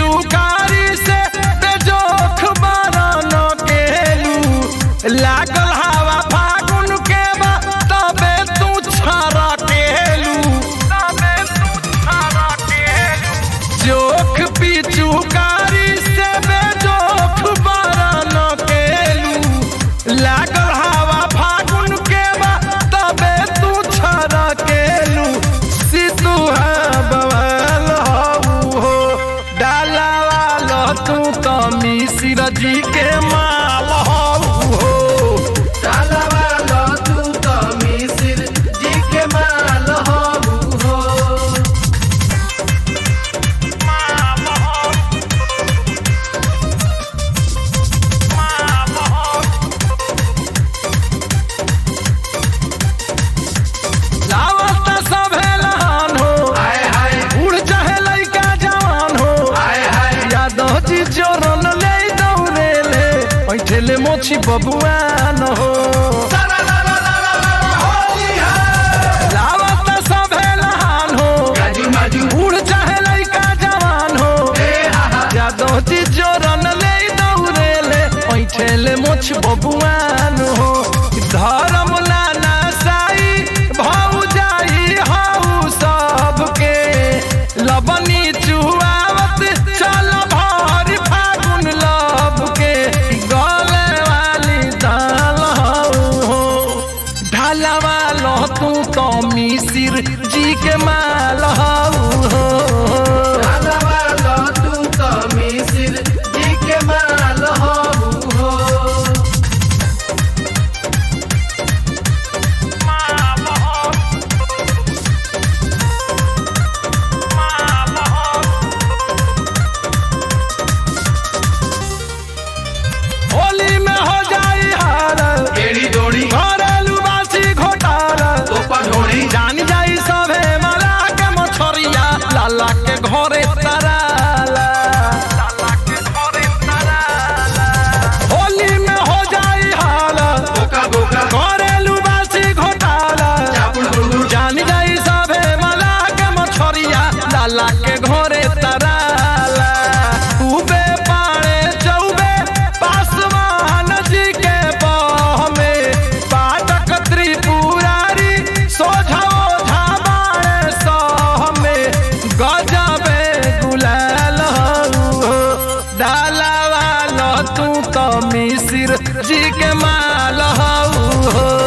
पिचुकारी से बेजोख बरन केलू लागल हवा फागुन के बा तबे तू छारा केलू तबे तू छारा केलू जोख पिचुकारी से बेजोख बरन केलू लागल हवा फागुन के बा तबे तू छारा केलू सितु है बवाल हऊ हो डाला वाला तू तो मिश्र जी के माल हऊ हो डाला वाला तू तो मिसिर जी के माल हबू हो लावत सभे लहान हो हाय हाय बूढ़ चाहे लइका जवान हो हाय हाय यादव जी जोरन ले दौड़े ले बैठेले मोछी बबुआन हो सारा ला ला ला ला ला होली है लावत सभे लहान हो गाजू माजू बूढ़ चाहे लइका जवान हो ए हा हा यादव जी जोरन ले दौड़े ले बैठेले मोछ बबुआन हो धर्म लाना साई भाऊ जाई हाउ सबके लबनी चुआवत चल भर फागुन लब के गले वाली दाल हो ढाला वालो तू तो मिसिर जी के माल हो डाला वाला तू तो मिसिर जी के माल हबू हो होली में हो जाई हार केड़ी डोरी घरेलू बासी घोटाला तोपा ढोरी जान जाई सभे मला के मछरिया लाला के घरे तराला होली में हो जाई हाल बोका बोका घरेलू बासी घोटाला चापुड़ बुड़बुड़ जान जाई सभे मला के मछरिया लाला के घरे तराला उबे पाड़े चौबे पासवान जी के बह में पाटक त्रिपुरारी सोझा ओझा बाड़े सह में गजबे गुलाल हो डाला वाला तू तो मिसिर जी के माल हो